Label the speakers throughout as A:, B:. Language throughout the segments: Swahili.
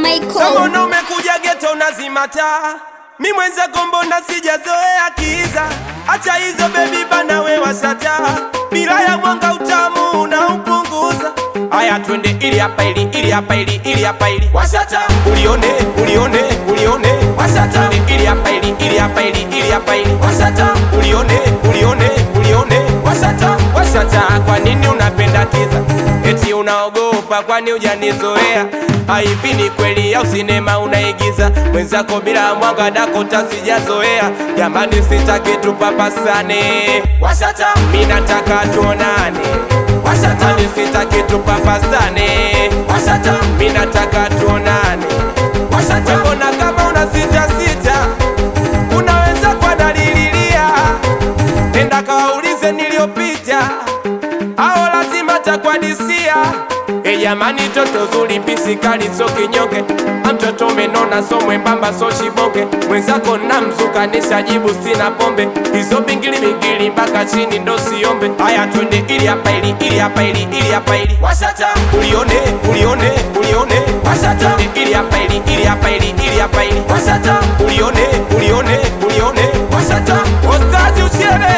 A: Michael.
B: Mbona umekuja geto unazima taa? Mi mwenzako mbona sijazoea kiza? Acha hizo bebi bana we wasata, bila ya mwanga utamu unaupunguza. Aya twende ili hapa ili ili hapa ili ili hapa ili wasata, ulione ulione ulione wasata, ili hapa ili ili hapa ili ili hapa ili wasata, ulione ulione ulione wasata wasata. Kwa nini unapenda kiza? Eti unaogopa kwani hujanizoea? Hivi ni kweli au sinema unaigiza? Mwenzako bila mwanga dakota sijazoea. Jamani, sitaki tupapasane, wasata, mi nataka tuonane, wasata, ni sitaki tupapasane, wasata, mi nataka tuonane, wasata. Mbona kama una sita sita, unaweza kwa dalililia, nenda kawaulize niliyopita ao lazima takwadisia. E jamani, toto zuri pisi kali so kinyonge, mtoto umenona so mwembamba so shibonge, mwenzako na mzuka nishajibu sina pombe, hizo bingili bingili mpaka chini ndo siombe. Haya twende ili hapa ili ili hapa ili ili hapa ili wasata, ulione ulione ulione wasata, ili hapa ili ili hapa ili ili hapa ili wasata, ulione ulione ulione wasata, ostazi usiene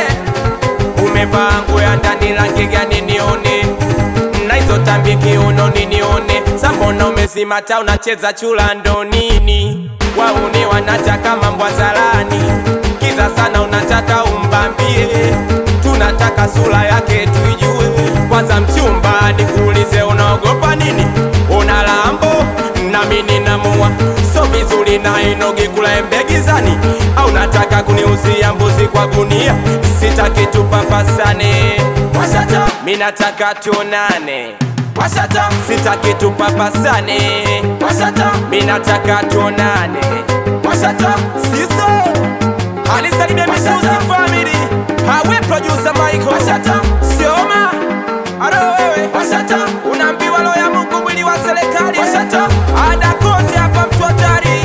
B: umevaa nguo ya ndani rangi gani nione na hizo tambi kiunoni nione sambona umezimata unacheza chula ndo nini wauni wanataka mambo zalani kiza sana unataka umbambie tunataka sura yake tuijue kwanza mchumba nikuulize unaogopa nini una lambo nami ninamua so vizuri na inogi kula embe gizani au nataka kuniuzia mbuzi kwa gunia sitaki tupapasane wasata mi nataka tuonane wasata sitaki tupapasane wasata mi nataka tuonane wasata siso alisalimia misuzi family hawe producer Michael wasata sioma aro wewe wasata unaambiwa roho ya Mungu mwili wa serikali wasata ada kote hapa mtu hatari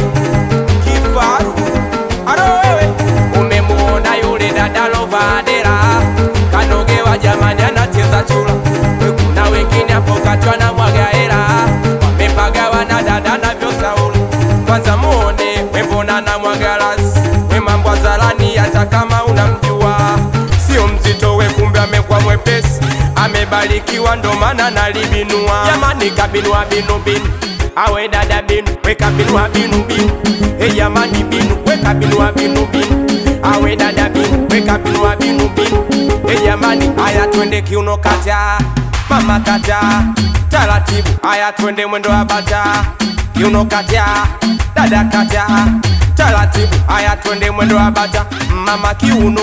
B: kifaru aro wewe umemuona yule dada lovadera kanogewa jamani anacheza chula kuna wengine hapo katwa na mwagaera wamepagawa na dada na vyosaula kwanza muone wembona na mwagalasi we mambo azalani hata kama unamjua sio mzito we kumbe amekuwa mwepesi amebarikiwa ndo maana nalibinua jamani kabinua binu binu awe dada binu we kabinua binu binu e jamani binu we kabinua binu binu awe dada binu we kabinua binu binu e jamani aya twende kiuno kata mama kata taratibu aya twende mwendo wa bata kiuno kata dada kata taratibu aya twende mwendo wa bata mama kiuno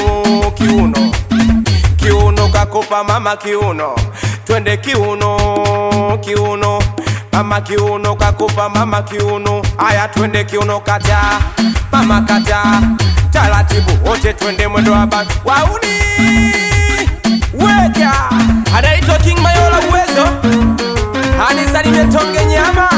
B: kiuno kiuno kakopa mama kiuno twende kiuno kiuno mama kiuno kakopa mama kiuno aya twende kiuno kata mama kata taratibu wote twende mwendo wa bata wauni weka anaitwa King Mayola uwezo anisalimie tonge nyama